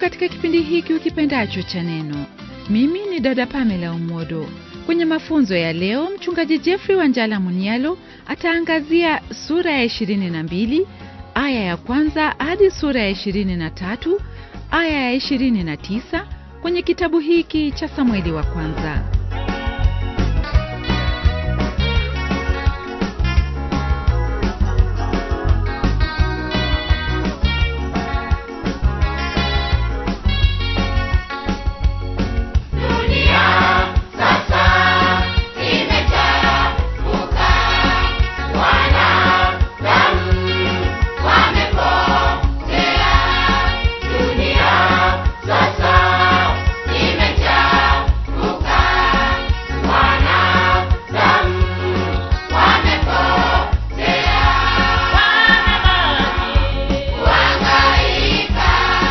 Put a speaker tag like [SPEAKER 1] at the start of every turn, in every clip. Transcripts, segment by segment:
[SPEAKER 1] katika kipindi hiki ukipendacho cha neno mimi ni dada pamela umodo kwenye mafunzo ya leo mchungaji jeffrey wanjala munialo ataangazia sura ya 22 aya ya kwanza hadi sura ya 23 aya ya 29 kwenye kitabu hiki cha samueli wa kwanza
[SPEAKER 2] Dunia sasa imechafuka, wanadamu wamepotea. Dunia sasa imechafuka, wanadamu wamepotea. Kuhangaika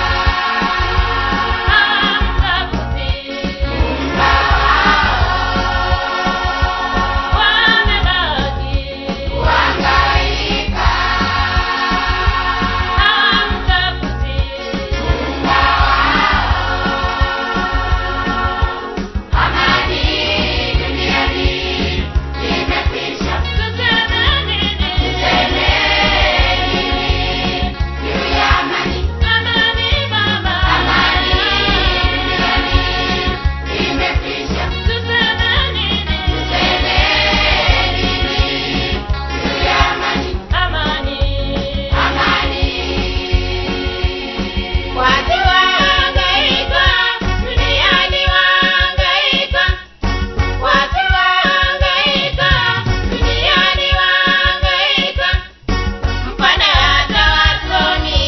[SPEAKER 2] kuhangaika amani duniani imekwisha. Tuseme nini juu ya amani? Amani duniani imekwisha. Tuseme nini juu ya amani? Amani. Watu wahangaika, duniani wahangaika. Watu wahangaika, duniani wahangaika. Mpana hata wasomi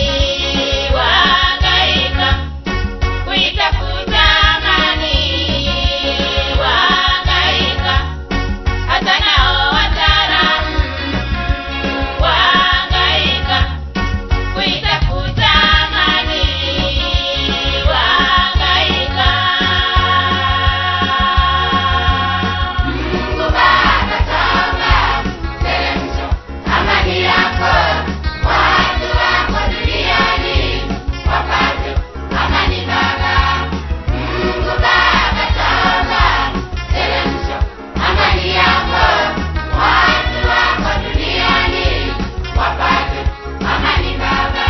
[SPEAKER 2] wahangaika. Kuitafuta amani wahangaika. Hata nao wataalamu wahangaika. Kuitafuta amani wahangaika. Mungu Baba toba, teremsha amani yako, watu wako duniani wapate amani Baba. Mungu Baba toba, teremsha amani yako, watu wako duniani wapate amani Baba.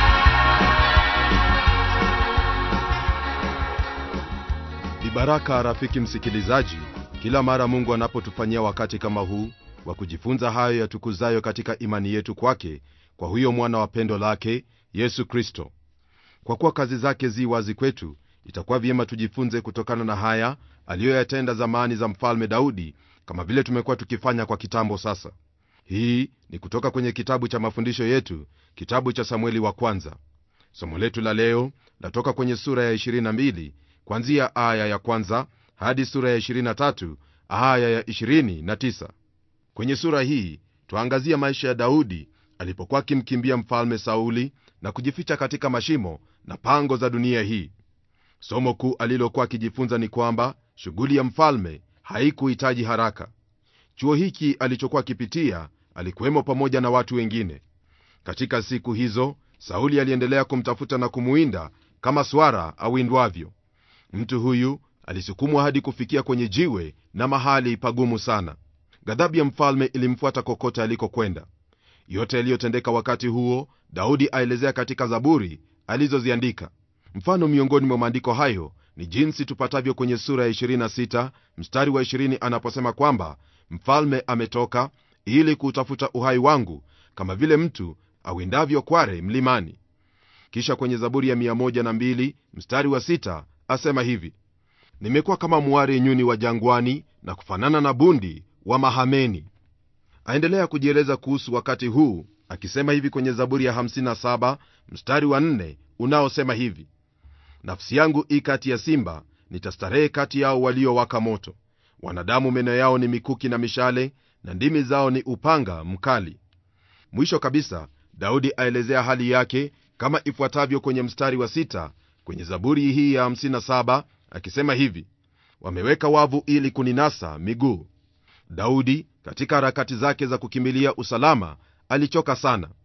[SPEAKER 3] Ni baraka rafiki msikilizaji, kila mara Mungu anapotufanyia wakati kama huu wa kujifunza hayo yatukuzayo katika imani yetu kwake, kwa huyo mwana wa pendo lake Yesu Kristo. Kwa kuwa kazi zake zi wazi kwetu, itakuwa vyema tujifunze kutokana na haya aliyoyatenda zamani za mfalme Daudi, kama vile tumekuwa tukifanya kwa kitambo sasa. Hii ni kutoka kwenye kitabu cha mafundisho yetu, kitabu cha Samueli wa kwanza. Somo letu la leo latoka kwenye sura ya 22 kwanzia aya ya kwanza hadi sura ya 23 aya ya 29. Kwenye sura hii twaangazia maisha ya Daudi alipokuwa akimkimbia mfalme Sauli na kujificha katika mashimo na pango za dunia hii. Somo kuu alilokuwa akijifunza ni kwamba shughuli ya mfalme haikuhitaji haraka. Chuo hiki alichokuwa akipitia alikuwemo pamoja na watu wengine. Katika siku hizo Sauli aliendelea kumtafuta na kumuinda kama swara awindwavyo. Mtu huyu alisukumwa hadi kufikia kwenye jiwe na mahali pagumu sana. Ghadhabu ya mfalme ilimfuata kokote alikokwenda. Yote yaliyotendeka wakati huo Daudi aelezea katika Zaburi alizoziandika. Mfano miongoni mwa maandiko hayo ni jinsi tupatavyo kwenye sura ya 26 mstari wa 20 anaposema kwamba mfalme ametoka ili kuutafuta uhai wangu kama vile mtu awindavyo kware mlimani. Kisha kwenye Zaburi ya 102 mstari wa 6 asema hivi: nimekuwa kama mwari nyuni wa jangwani na kufanana na bundi wa Mahameni. Aendelea kujieleza kuhusu wakati huu akisema hivi kwenye Zaburi ya 57 mstari wa 4 unaosema hivi: nafsi yangu i kati ya simba, nitastarehe kati yao waliowaka moto. Wanadamu meno yao ni mikuki na mishale, na ndimi zao ni upanga mkali. Mwisho kabisa, Daudi aelezea hali yake kama ifuatavyo kwenye mstari wa sita kwenye Zaburi hii ya 57 akisema hivi: wameweka wavu ili kuninasa miguu. Daudi katika harakati zake za kukimbilia usalama alichoka sana.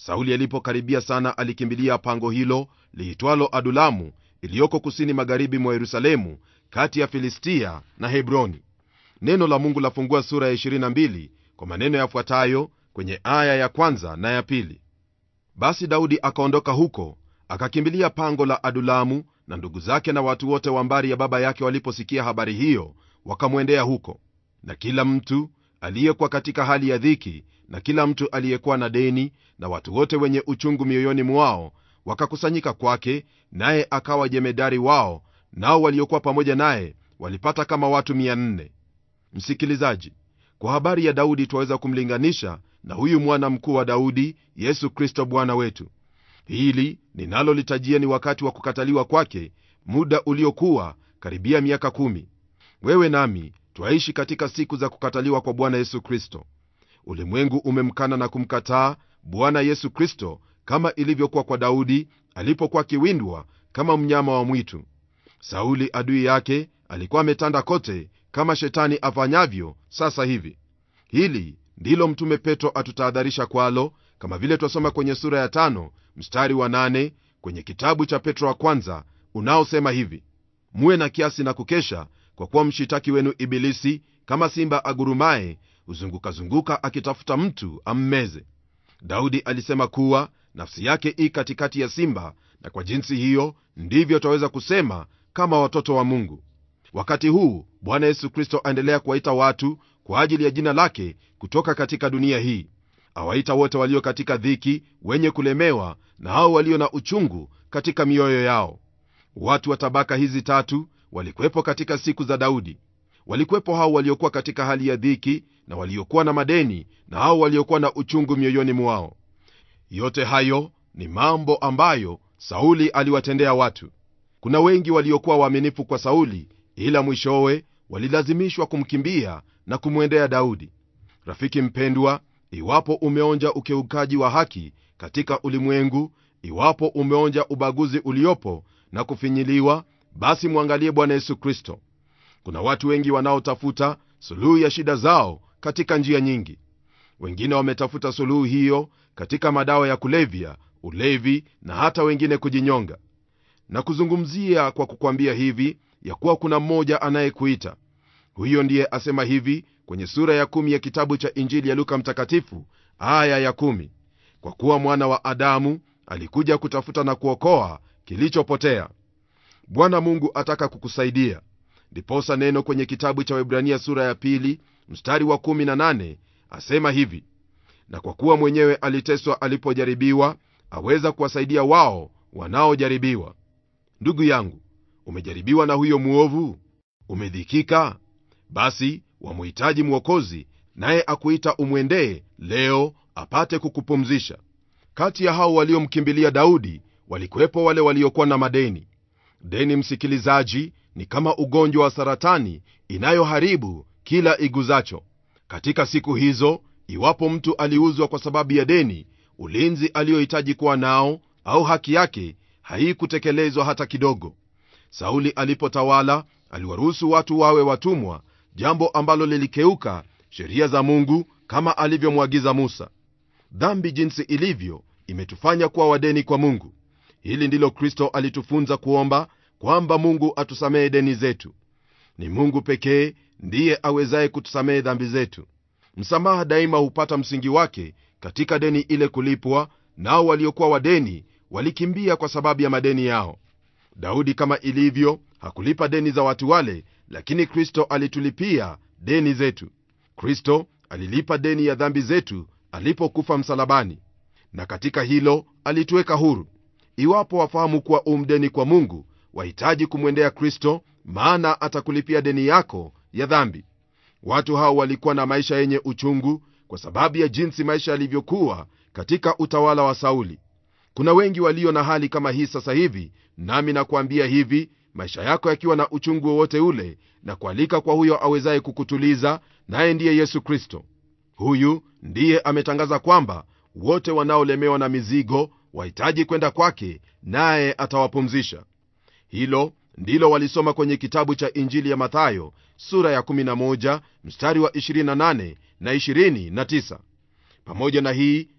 [SPEAKER 3] sauli alipokaribia sana alikimbilia pango hilo liitwalo adulamu iliyoko kusini magharibi mwa yerusalemu kati ya filistia na hebroni neno la mungu lafungua sura ya 22 kwa maneno yafuatayo kwenye aya ya kwanza na ya pili basi daudi akaondoka huko akakimbilia pango la adulamu na ndugu zake na watu wote wa mbari ya baba yake waliposikia habari hiyo wakamwendea huko na kila mtu aliyekuwa katika hali ya dhiki na kila mtu aliyekuwa na deni na watu wote wenye uchungu mioyoni mwao wakakusanyika kwake naye akawa jemedari wao nao waliokuwa pamoja naye walipata kama watu 400 msikilizaji kwa habari ya daudi twaweza kumlinganisha na huyu mwana mkuu wa daudi yesu kristo bwana wetu hili ninalolitajia ni wakati wa kukataliwa kwake muda uliokuwa karibia miaka kumi wewe nami twaishi katika siku za kukataliwa kwa bwana yesu kristo ulimwengu umemkana na kumkataa bwana yesu kristo kama ilivyokuwa kwa daudi alipokuwa akiwindwa kama mnyama wa mwitu sauli adui yake alikuwa ametanda kote kama shetani afanyavyo sasa hivi hili ndilo mtume petro atutahadharisha kwalo kama vile twasoma kwenye sura ya tano mstari wa nane kwenye kitabu cha petro wa kwanza unaosema hivi muwe na kiasi na kukesha kwa kuwa mshitaki wenu ibilisi kama simba agurumaye huzungukazunguka akitafuta mtu ammeze daudi alisema kuwa nafsi yake i katikati ya simba na kwa jinsi hiyo ndivyo twaweza kusema kama watoto wa mungu wakati huu bwana yesu kristo aendelea kuwaita watu kwa ajili ya jina lake kutoka katika dunia hii awaita wote walio katika dhiki wenye kulemewa na hao walio na uchungu katika mioyo yao watu wa tabaka hizi tatu walikuwepo katika siku za daudi walikuwepo hao waliokuwa katika hali ya dhiki na waliokuwa na madeni na hao waliokuwa na uchungu mioyoni mwao yote hayo ni mambo ambayo sauli aliwatendea watu kuna wengi waliokuwa waaminifu kwa sauli ila mwishowe walilazimishwa kumkimbia na kumwendea daudi rafiki mpendwa iwapo umeonja ukeukaji wa haki katika ulimwengu iwapo umeonja ubaguzi uliopo na kufinyiliwa basi mwangalie bwana yesu kristo kuna watu wengi wanaotafuta suluhu ya shida zao katika njia nyingi wengine wametafuta suluhu hiyo katika madawa ya kulevya ulevi na hata wengine kujinyonga na kuzungumzia kwa kukwambia hivi ya kuwa kuna mmoja anayekuita huyo ndiye asema hivi kwenye sura ya kumi ya kitabu cha injili ya luka mtakatifu aya ya kumi kwa kuwa mwana wa adamu alikuja kutafuta na kuokoa kilichopotea bwana mungu ataka kukusaidia ndiposa neno kwenye kitabu cha webrania sura ya pili mstari wa 18 asema hivi na kwa kuwa mwenyewe aliteswa alipojaribiwa aweza kuwasaidia wao wanaojaribiwa ndugu yangu umejaribiwa na huyo mwovu umedhikika basi wamhitaji mwokozi naye akuita umwendee leo apate kukupumzisha kati ya hao waliomkimbilia daudi walikuwepo wale waliokuwa na madeni deni msikilizaji ni kama ugonjwa wa saratani inayoharibu kila iguzacho katika siku hizo iwapo mtu aliuzwa kwa sababu ya deni ulinzi aliyohitaji kuwa nao au haki yake haikutekelezwa hata kidogo sauli alipotawala aliwaruhusu watu wawe watumwa jambo ambalo lilikeuka sheria za mungu kama alivyomwagiza musa dhambi jinsi ilivyo imetufanya kuwa wadeni kwa mungu hili ndilo kristo alitufunza kuomba kwamba mungu atusamehe deni zetu ni mungu pekee ndiye awezaye kutusamehe dhambi zetu msamaha daima hupata msingi wake katika deni ile kulipwa nao waliokuwa wadeni walikimbia kwa sababu ya madeni yao daudi kama ilivyo hakulipa deni za watu wale lakini kristo alitulipia deni zetu kristo alilipa deni ya dhambi zetu alipokufa msalabani na katika hilo alituweka huru iwapo wafahamu kuwa umdeni kwa mungu wahitaji kumwendea kristo maana atakulipia deni yako ya dhambi watu hao walikuwa na maisha yenye uchungu kwa sababu ya jinsi maisha yalivyokuwa katika utawala wa sauli kuna wengi walio na hali kama hii sasa hivi nami nakuambia hivi maisha yako yakiwa na uchungu wowote ule na kualika kwa huyo awezaye kukutuliza naye ndiye yesu kristo huyu ndiye ametangaza kwamba wote wanaolemewa na mizigo wahitaji kwenda kwake naye atawapumzisha hilo ndilo walisoma kwenye kitabu cha injili ya mathayo sura ya 11 mstari wa 28 na 29 pamoja na hii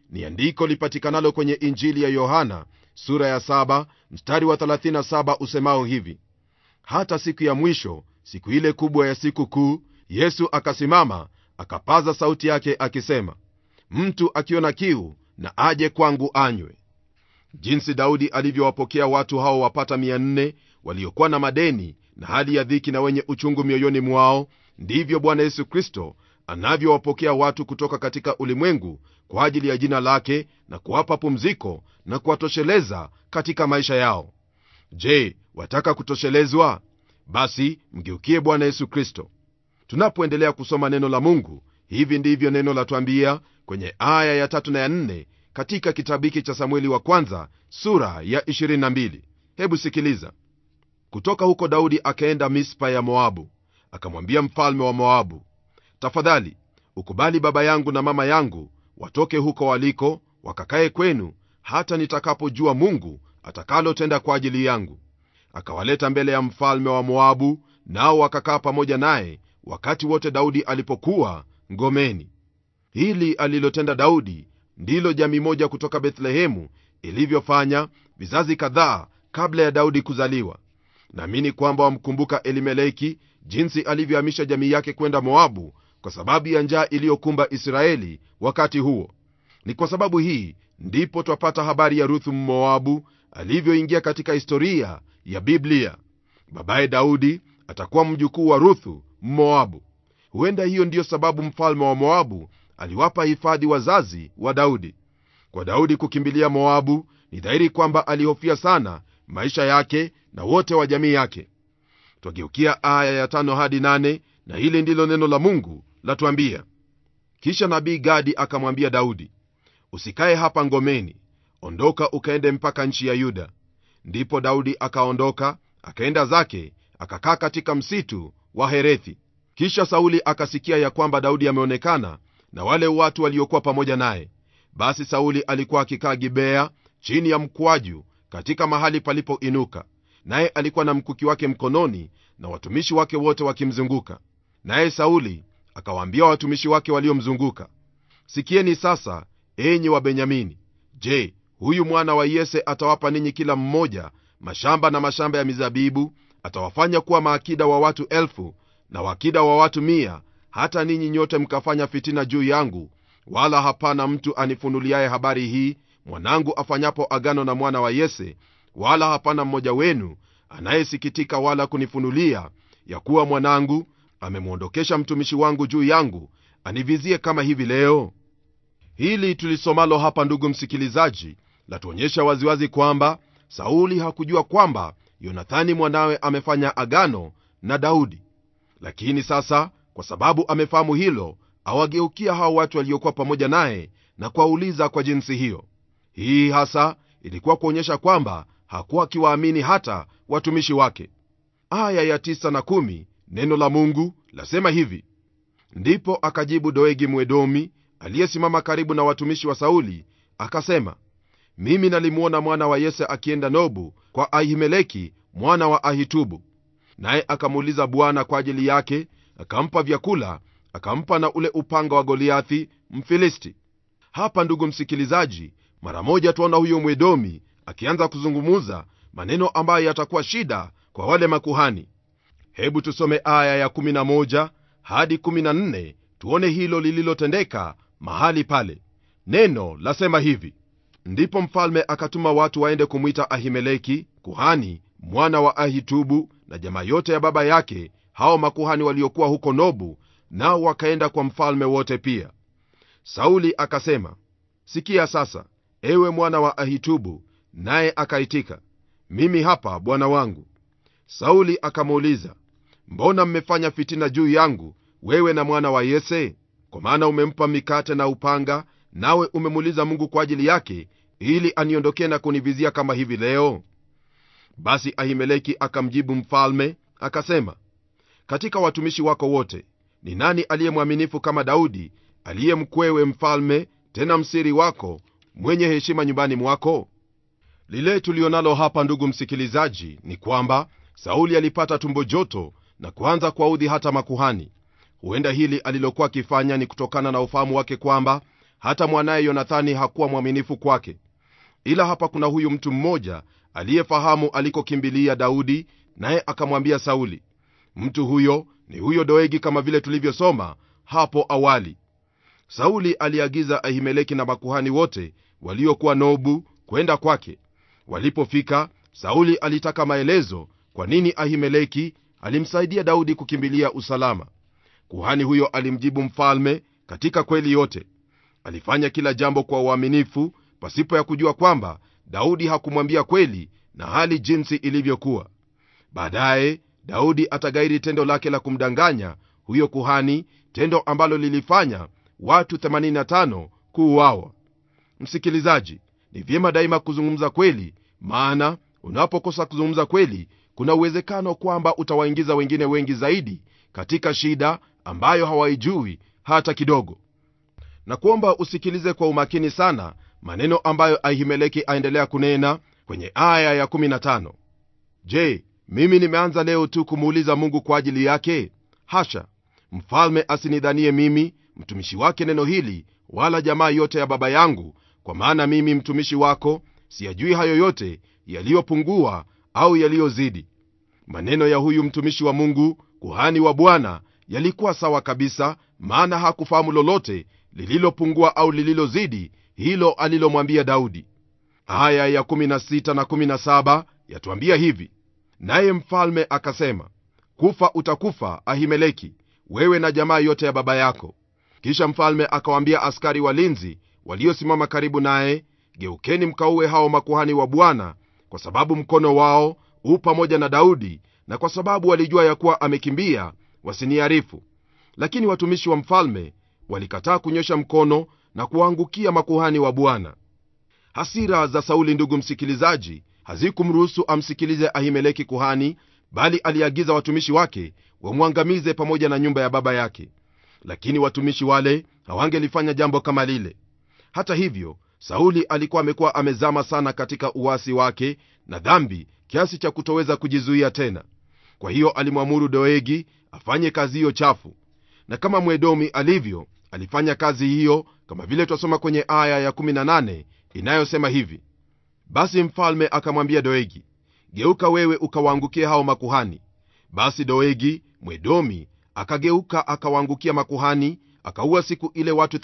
[SPEAKER 3] ni andiko lipatikanalo kwenye injili ya yohana sura ya 7 mstari wa 37 usemao hivi hata siku ya mwisho siku ile kubwa ya siku kuu yesu akasimama akapaza sauti yake akisema mtu akiona kiu na aje kwangu anywe jinsi daudi alivyowapokea watu hao wapata 400 waliokuwa na madeni na hali ya dhiki na wenye uchungu mioyoni mwao ndivyo bwana yesu kristo anavyowapokea watu kutoka katika ulimwengu kwa ajili ya jina lake na kuwapa pumziko na kuwatosheleza katika maisha yao je wataka kutoshelezwa basi mgeukie bwana yesu kristo tunapoendelea kusoma neno la mungu hivi ndivyo neno latwambia kwenye aya ya tatu na ya nne katika kitabu hiki cha samueli wa kwanza sura ya 22 hebu sikiliza kutoka huko daudi akaenda mispa ya moabu akamwambia mfalme wa moabu tafadhali ukubali baba yangu na mama yangu watoke huko waliko wakakae kwenu hata nitakapojua mungu atakalotenda kwa ajili yangu akawaleta mbele ya mfalme wa moabu nao wakakaa pamoja naye wakati wote daudi alipokuwa ngomeni hili alilotenda daudi ndilo jamii moja kutoka bethlehemu ilivyofanya vizazi kadhaa kabla ya daudi kuzaliwa naamini kwamba wamkumbuka elimeleki jinsi alivyohamisha jamii yake kwenda moabu kwa sababu ya njaa iliyokumba israeli wakati huo ni kwa sababu hii ndipo twapata habari ya ruthu mmoabu alivyoingia katika historia ya biblia babaye daudi atakuwa mjukuu wa ruthu mmoabu huenda hiyo ndiyo sababu mfalme wa moabu aliwapa hifadhi wazazi wa daudi kwa daudi kukimbilia moabu ni dhahiri kwamba alihofia sana maisha yake na wote wa jamii yake twageukia aya ya tano hadi nane na hili ndilo neno la mungu latuambia kisha nabii gadi akamwambia daudi usikaye hapa ngomeni ondoka ukaende mpaka nchi ya yuda ndipo daudi akaondoka akaenda zake akakaa katika msitu wa herethi kisha sauli akasikia ya kwamba daudi ameonekana na wale watu waliokuwa pamoja naye basi sauli alikuwa akikaa gibea chini ya mkwaju katika mahali palipoinuka naye alikuwa na mkuki wake mkononi na watumishi wake wote wakimzunguka naye sauli akawaambia watumishi wake waliomzunguka sikieni sasa enyi wa benyamini je huyu mwana wa yese atawapa ninyi kila mmoja mashamba na mashamba ya mizabibu atawafanya kuwa maakida wa watu elfu na wakida wa watu mia hata ninyi nyote mkafanya fitina juu yangu wala hapana mtu anifunuliaye habari hii mwanangu afanyapo agano na mwana wa yese wala hapana mmoja wenu anayesikitika wala kunifunulia ya kuwa mwanangu amemwondokesha mtumishi wangu juu yangu anivizie kama hivi leo hili tulisomalo hapa ndugu msikilizaji latuonyesha waziwazi kwamba sauli hakujua kwamba yonathani mwanawe amefanya agano na daudi lakini sasa kwa sababu amefahamu hilo awageukia hao watu waliokuwa pamoja naye na kuwauliza kwa jinsi hiyo hii hasa ilikuwa kuonyesha kwamba hakuwa akiwaamini hata watumishi wake aya ya tisa na kumi, neno la mungu lasema hivi ndipo akajibu doegi mwedomi aliyesimama karibu na watumishi wa sauli akasema mimi nalimwona mwana wa yese akienda nobu kwa ahimeleki mwana wa ahitubu naye akamuuliza bwana kwa ajili yake akampa vyakula akampa na ule upanga wa goliathi mfilisti hapa ndugu msikilizaji mara moja twaona huyo mwedomi akianza kuzungumuza maneno ambayo yatakuwa shida kwa wale makuhani hebu tusome aya ya 11 hadi 14 tuone hilo lililotendeka mahali pale neno lasema hivi ndipo mfalme akatuma watu waende kumwita ahimeleki kuhani mwana wa ahitubu na jamaa yote ya baba yake hao makuhani waliokuwa huko nobu nao wakaenda kwa mfalme wote pia sauli akasema sikia sasa ewe mwana wa ahitubu naye akaitika mimi hapa bwana wangu sauli akamuuliza mbona mmefanya fitina juu yangu wewe na mwana wa yese kwa maana umempa mikate na upanga nawe umemuuliza mungu kwa ajili yake ili aniondokee na kunivizia kama hivi leo basi ahimeleki akamjibu mfalme akasema katika watumishi wako wote ni nani aliye mwaminifu kama daudi aliye mkwewe mfalme tena msiri wako mwenye heshima nyumbani mwako lile tulionalo hapa ndugu msikilizaji ni kwamba sauli alipata tumbo joto na kuanza kuwaudhi hata makuhani huenda hili alilokuwa akifanya ni kutokana na ufahamu wake kwamba hata mwanaye yonathani hakuwa mwaminifu kwake ila hapa kuna huyu mtu mmoja aliyefahamu alikokimbilia daudi naye akamwambia sauli mtu huyo ni huyo doegi kama vile tulivyosoma hapo awali sauli aliagiza ahimeleki na makuhani wote waliokuwa nobu kwenda kwake walipofika sauli alitaka maelezo kwa nini ahimeleki alimsaidia daudi kukimbilia usalama kuhani huyo alimjibu mfalme katika kweli yote alifanya kila jambo kwa uaminifu pasipo ya kujua kwamba daudi hakumwambia kweli na hali jinsi ilivyokuwa baadaye daudi atagairi tendo lake la kumdanganya huyo kuhani tendo ambalo lilifanya watu 85 kuuawa msikilizaji ni vyema daima kuzungumza kweli maana unapokosa kuzungumza kweli kuna uwezekano kwamba utawaingiza wengine wengi zaidi katika shida ambayo hawaijui hata kidogo na kuomba usikilize kwa umakini sana maneno ambayo ahimeleki aendelea kunena kwenye aya ya15 je mimi nimeanza leo tu kumuuliza mungu kwa ajili yake hasha mfalme asinidhanie mimi mtumishi wake neno hili wala jamaa yote ya baba yangu kwa maana mimi mtumishi wako siyajui hayo yote yaliyopungua au yaliyozidi maneno ya huyu mtumishi wa mungu kuhani wa bwana yalikuwa sawa kabisa maana hakufahamu lolote lililopungua au lililozidi hilo alilomwambia daudi aya ya 16 na 17 yatuambia hivi naye mfalme akasema kufa utakufa ahimeleki wewe na jamaa yote ya baba yako kisha mfalme akawaambia askari walinzi waliosimama karibu naye geukeni mkauwe hao makuhani wa bwana kwa sababu mkono wao huu pamoja na daudi na kwa sababu walijua ya kuwa amekimbia wasiniarifu lakini watumishi wa mfalme walikataa kunyosha mkono na kuwaangukia makuhani wa bwana hasira za sauli ndugu msikilizaji hazikumruhusu amsikilize ahimeleki kuhani bali aliagiza watumishi wake wamwangamize pamoja na nyumba ya baba yake lakini watumishi wale hawangelifanya jambo kama lile hata hivyo sauli alikuwa amekuwa amezama sana katika uwasi wake na dhambi kiasi cha kutoweza kujizuia tena kwa hiyo alimwamuru doegi afanye kazi hiyo chafu na kama mwedomi alivyo alifanya kazi hiyo kama vile twasoma kwenye aya ya18 inayosema hivi basi mfalme akamwambia doegi geuka wewe ukawaangukia hao makuhani basi doegi mwedomi akageuka akawaangukia makuhani akaua siku ile watu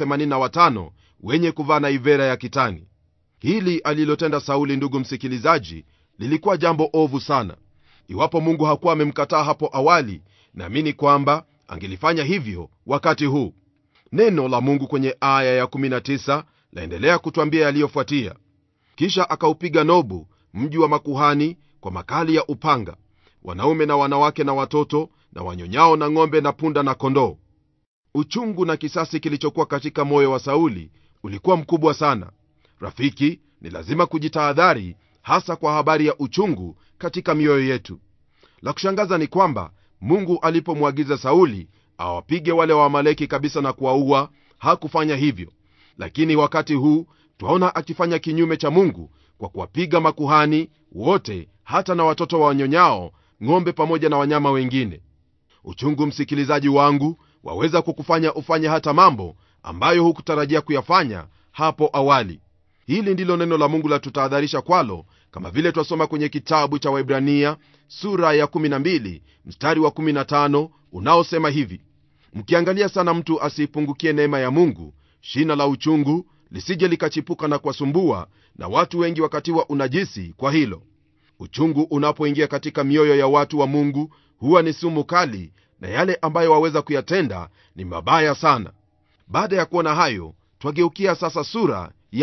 [SPEAKER 3] 85 wenye kuvaa na ivera ya kitani hili alilotenda sauli ndugu msikilizaji lilikuwa jambo ovu sana iwapo mungu hakuwa amemkataa hapo awali naamini kwamba angelifanya hivyo wakati huu neno la mungu kwenye aya ya19 laendelea kutwambia yaliyofuatia kisha akaupiga nobu mji wa makuhani kwa makali ya upanga wanaume na wanawake na watoto na wanyonyao na ng'ombe na punda na kondoo uchungu na kisasi kilichokuwa katika moyo wa sauli ulikuwa mkubwa sana rafiki ni lazima kujitahadhari hasa kwa habari ya uchungu katika mioyo yetu la kushangaza ni kwamba mungu alipomwagiza sauli awapige wale waamaleki kabisa na kuwaua hakufanya hivyo lakini wakati huu twaona akifanya kinyume cha mungu kwa kuwapiga makuhani wote hata na watoto wa wanyonyao ng'ombe pamoja na wanyama wengine uchungu msikilizaji wangu waweza kukufanya ufanye hata mambo ambayo hukutarajia kuyafanya hapo awali hili ndilo neno la mungu latutahadharisha kwalo kama vile twasoma kwenye kitabu cha waibrania sura ya 12 mstari wa 15 unaosema hivi mkiangalia sana mtu asiipungukie neema ya mungu shina la uchungu lisije likachipuka na kuwasumbua na watu wengi wakatiwa unajisi kwa hilo uchungu unapoingia katika mioyo ya watu wa mungu huwa ni sumu kali na yale ambayo waweza kuyatenda ni mabaya sana baada ya kuona hayo twageukia sasa sura ya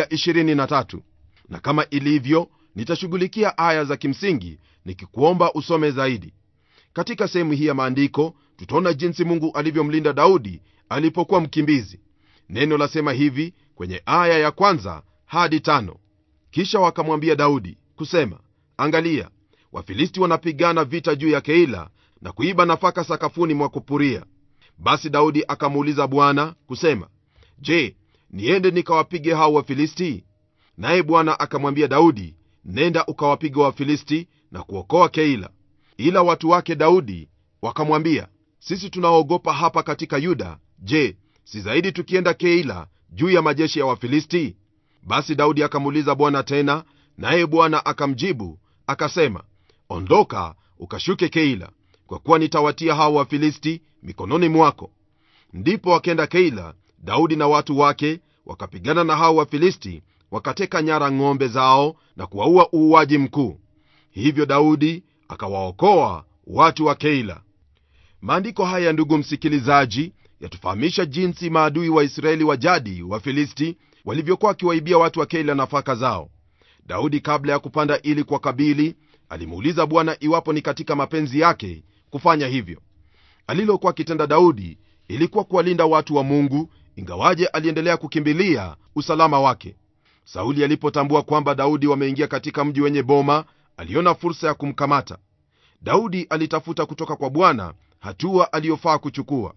[SPEAKER 3] 23 na kama ilivyo nitashughulikia aya za kimsingi nikikuomba usome zaidi katika sehemu hii ya maandiko tutaona jinsi mungu alivyomlinda daudi alipokuwa mkimbizi neno lasema hivi kwenye aya ya kwanza hadi tano kisha wakamwambia daudi kusema angalia wafilisti wanapigana vita juu ya keila na kuiba nafaka sakafuni mwa kupuria basi daudi akamuuliza bwana kusema je niende nikawapige hao wafilisti naye bwana akamwambia daudi nenda ukawapiga wafilisti na kuokoa keila ila watu wake daudi wakamwambia sisi tunaogopa hapa katika yuda je si zaidi tukienda keila juu ya majeshi ya wafilisti basi daudi akamuuliza bwana tena naye bwana akamjibu akasema ondoka ukashuke keila kwa kuwa nitawatia hao wafilisti mikononi mwako ndipo wakenda keila daudi na watu wake wakapigana na hao wafilisti wakateka nyara ng'ombe zao na kuwaua uuaji mkuu hivyo daudi akawaokoa watu wa keila maandiko haya ndugu msikilizaji yatufahamisha jinsi maadui wa israeli wa jadi wa filisti walivyokuwa wakiwaibia watu wa keila nafaka zao daudi kabla ya kupanda ili kwa kabili alimuuliza bwana iwapo ni katika mapenzi yake kufanya hivyo alilokuwa akitenda daudi ilikuwa kuwalinda watu wa mungu ingawaje aliendelea kukimbilia usalama wake sauli alipotambua kwamba daudi wameingia katika mji wenye boma aliona fursa ya kumkamata daudi alitafuta kutoka kwa bwana hatua aliyofaa kuchukua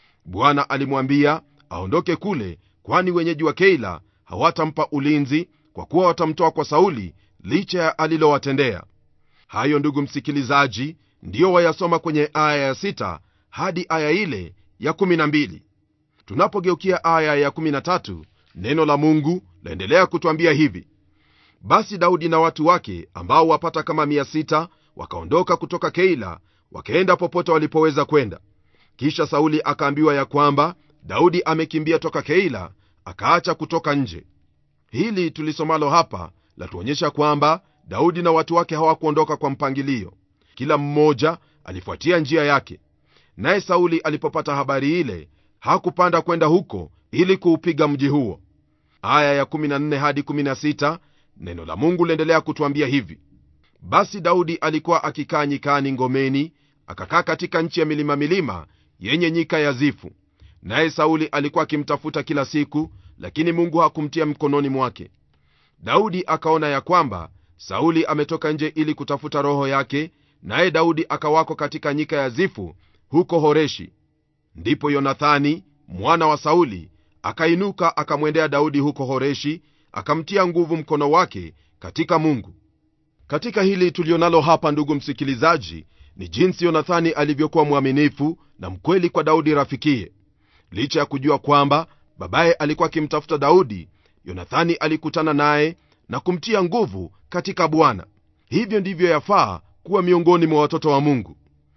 [SPEAKER 3] bwana alimwambia aondoke kule kwani wenyeji wa keila hawatampa ulinzi kwa kuwa watamtoa kwa sauli licha ya alilowatendea hayo ndugu msikilizaji ndiyo wayasoma kwenye aya ya 6 hadi aya ile ya 12 tunapogeukia aya ya 13 neno la mungu laendelea kutwambia hivi basi daudi na watu wake ambao wapata kama 600 wakaondoka kutoka keila wakaenda popote walipoweza kwenda kisha sauli akaambiwa ya kwamba daudi amekimbia toka keila akaacha kutoka nje hili tulisomalo hapa latuonyesha kwamba daudi na watu wake hawakuondoka kwa mpangilio kila mmoja alifuatia njia yake naye sauli alipopata habari ile hakupanda kwenda huko ili kuupiga mji huo aya ya 14 hadi 16 neno la mungu liendelea kutwambia hivi basi daudi alikuwa akikaa nyikani ngomeni akakaa katika nchi ya milima milima yenye nyika ya zifu naye sauli alikuwa akimtafuta kila siku lakini mungu hakumtia mkononi mwake daudi akaona ya kwamba sauli ametoka nje ili kutafuta roho yake naye daudi akawako katika nyika ya zifu huko horeshi ndipo yonathani mwana wa sauli akainuka akamwendea daudi huko horeshi akamtia nguvu mkono wake katika mungu katika hili tulionalo hapa ndugu msikilizaji ni jinsi yonathani alivyokuwa mwaminifu na mkweli kwa daudi rafikie licha ya kujua kwamba babaye alikuwa akimtafuta daudi yonathani alikutana naye na kumtia nguvu katika bwana hivyo ndivyo yafaa kuwa miongoni mwa watoto wa mungu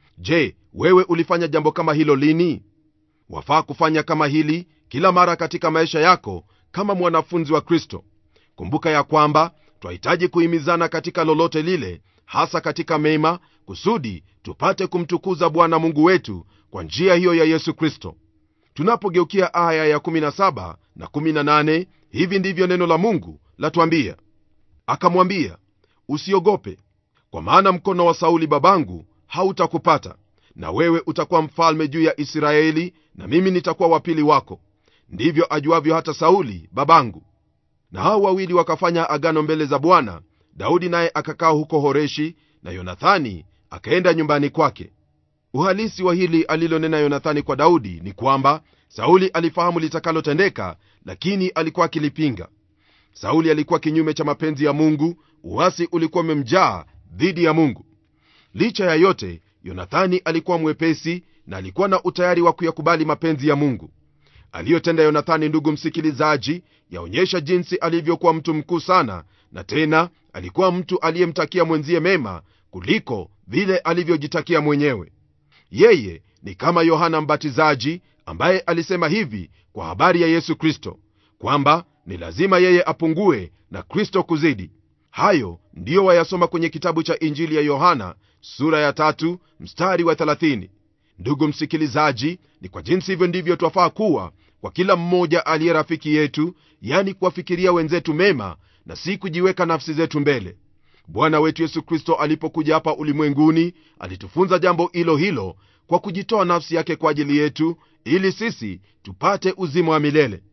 [SPEAKER 3] je wewe ulifanya jambo kama hilo lini wafaa kufanya kama hili kila mara katika maisha yako kama mwanafunzi wa kristo kumbuka ya kwamba twahitaji kuhimizana katika lolote lile hasa katika mema kusudi tupate kumtukuza bwana mungu wetu kwa njia hiyo ya yesu kristo tunapogeukia aya ya 17 na 18 hivi ndivyo neno la mungu latwambia akamwambia usiogope kwa maana mkono wa sauli babangu hautakupata na wewe utakuwa mfalme juu ya israeli na mimi nitakuwa wapili wako ndivyo ajuavyo hata sauli babangu na hao wawili wakafanya agano mbele za bwana daudi naye akakaa huko horeshi na yonathani akaenda nyumbani kwake uhalisi wa hili alilonena yonathani kwa daudi ni kwamba sauli alifahamu litakalotendeka lakini alikuwa akilipinga sauli alikuwa kinyume cha mapenzi ya mungu uasi ulikuwa umemjaa dhidi ya mungu licha ya yote yonathani alikuwa mwepesi na alikuwa na utayari wa kuyakubali mapenzi ya mungu aliyotenda yonathani ndugu msikilizaji yaonyesha jinsi alivyokuwa mtu mkuu sana na tena alikuwa mtu aliyemtakia mwenzie mema kuliko vile alivyojitakia mwenyewe yeye ni kama yohana mbatizaji ambaye alisema hivi kwa habari ya yesu kristo kwamba ni lazima yeye apungue na kristo kuzidi hayo ndiyo wayasoma kwenye kitabu cha injili ya yohana sura ya tatu mstari wa 30 ndugu msikilizaji ni kwa jinsi hivyo ndivyo twafaa kuwa kwa kila mmoja aliye rafiki yetu yani kuwafikiria wenzetu mema na si kujiweka nafsi zetu mbele bwana wetu yesu kristo alipokuja hapa ulimwenguni alitufunza jambo hilo hilo kwa kujitoa nafsi yake kwa ajili yetu ili sisi tupate uzima wa milele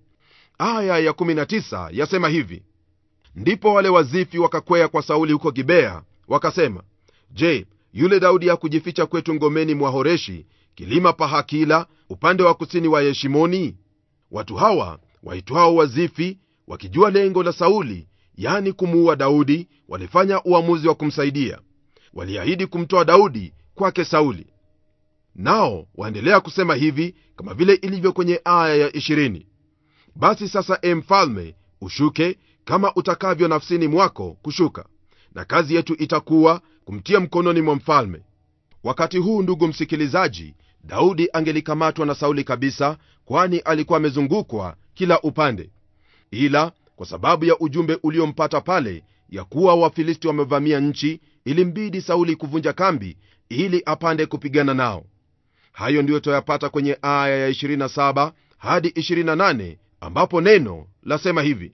[SPEAKER 3] aya ya19 yasema hivi ndipo wale wazifi wakakwea kwa sauli huko gibea wakasema je yule daudi hakujificha kwetu ngomeni mwa horeshi kilima pa hakila upande wa kusini wa yeshimoni watu hawa waitwao wazifi wakijua lengo la sauli yani kumuua daudi walifanya uamuzi wa kumsaidia waliahidi kumtoa daudi kwake sauli nao waendelea kusema hivi kama vile ilivyo kwenye aya ya 20 basi sasa e mfalme ushuke kama utakavyo nafsini mwako kushuka na kazi yetu itakuwa kumtia mkononi mwa mfalme wakati huu ndugu msikilizaji daudi angelikamatwa na sauli kabisa kwani alikuwa amezungukwa kila upande ila kwa sababu ya ujumbe uliompata pale ya kuwa wafilisti wamevamia nchi ilimbidi sauli kuvunja kambi ili apande kupigana nao hayo ndiyo twayapata kwenye aya ya 27 hadi 28 ambapo neno lasema hivi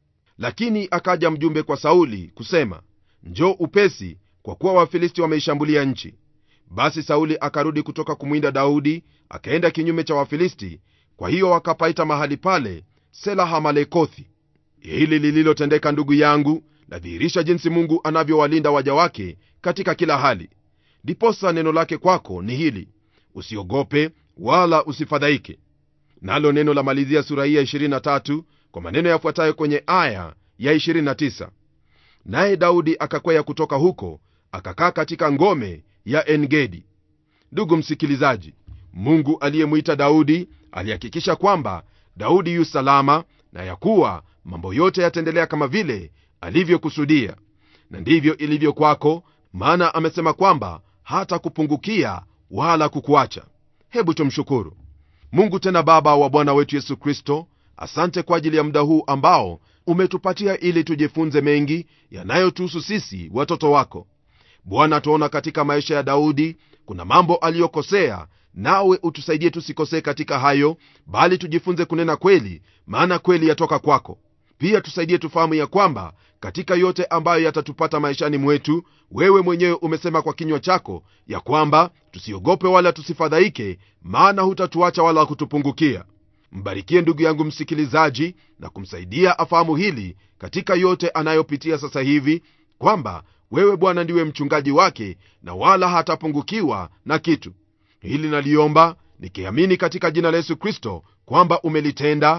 [SPEAKER 3] lakini akaja mjumbe kwa sauli kusema njoo upesi kwa kuwa wafilisti wameishambulia nchi basi sauli akarudi kutoka kumwinda daudi akaenda kinyume cha wafilisti kwa hiyo wakapaita mahali pale selahamalekothi hili lililotendeka ndugu yangu ladhihirisha jinsi mungu anavyowalinda waja wake katika kila hali ndiposa neno lake kwako ni hili usiogope wala usifadhaike nalo neno la malizia sura hii ya 23 kwa maneno yafuatayo kwenye aya ya 29 naye daudi akakwea kutoka huko akakaa katika ngome ya engedi ndugu msikilizaji mungu aliyemwita daudi alihakikisha kwamba daudi yu salama na ya kuwa mambo yote yataendelea kama vile alivyokusudia na ndivyo ilivyo kwako maana amesema kwamba hata kupungukia wala kukuacha hebu tumshukuru mungu tena baba wa bwana wetu yesu kristo asante kwa ajili ya muda huu ambao umetupatia ili tujifunze mengi yanayotuhusu sisi watoto wako bwana tuona katika maisha ya daudi kuna mambo aliyokosea nawe utusaidie tusikosee katika hayo bali tujifunze kunena kweli maana kweli yatoka kwako pia tusaidie tufahamu ya kwamba katika yote ambayo yatatupata maishani mwetu wewe mwenyewe umesema kwa kinywa chako ya kwamba tusiogope wala tusifadhaike maana hutatuacha wala kutupungukia mbarikie ndugu yangu msikilizaji na kumsaidia afahamu hili katika yote anayopitia sasa hivi kwamba wewe bwana ndiwe mchungaji wake na wala hatapungukiwa na kitu hili naliomba nikiamini katika jina la yesu kristo kwamba umelitenda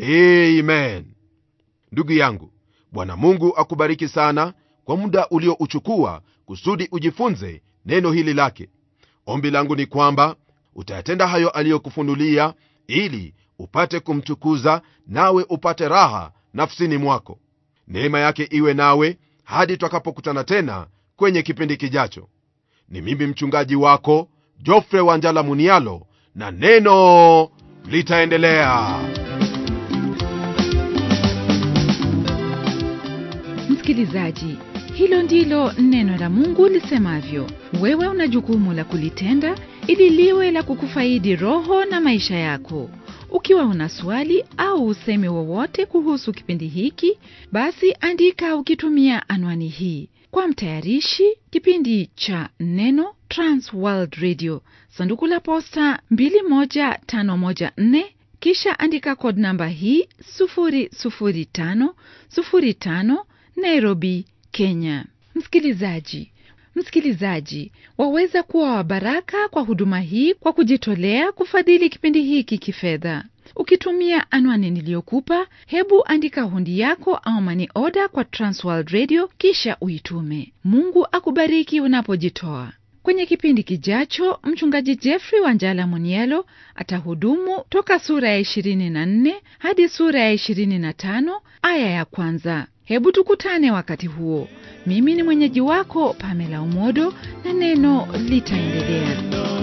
[SPEAKER 3] amen ndugu yangu bwana mungu akubariki sana kwa muda uliouchukua kusudi ujifunze neno hili lake ombi langu ni kwamba utayatenda hayo aliyokufunulia ili upate kumtukuza nawe upate raha nafsini mwako neema yake iwe nawe hadi twakapokutana tena kwenye kipindi kijacho ni mimi mchungaji wako jofre wanjala munialo na neno litaendelea
[SPEAKER 1] msikilizaji hilo ndilo neno la mungu lisemavyo wewe una jukumu la kulitenda ili liwe la kukufaidi roho na maisha yako ukiwa una swali au usemi wowote kuhusu kipindi hiki basi andika ukitumia anwani hii kwa mtayarishi kipindi cha neno transworld radio sanduku la posta 21514 kisha andika kod namba hii 00505 nairobi kenya msikilizaji msikilizaji waweza kuwa wa baraka kwa huduma hii kwa kujitolea kufadhili kipindi hiki kifedha ukitumia anwani niliyokupa hebu andika hundi yako au mani oda kwa transworld radio kisha uitume mungu akubariki unapojitoa kwenye kipindi kijacho mchungaji jeffrey wanjala munielo atahudumu toka sura ya 24 hadi sura ya 25 aya ya kwanza hebu tukutane wakati huo mimi ni mwenyeji wako pamela umodo na neno litaendelea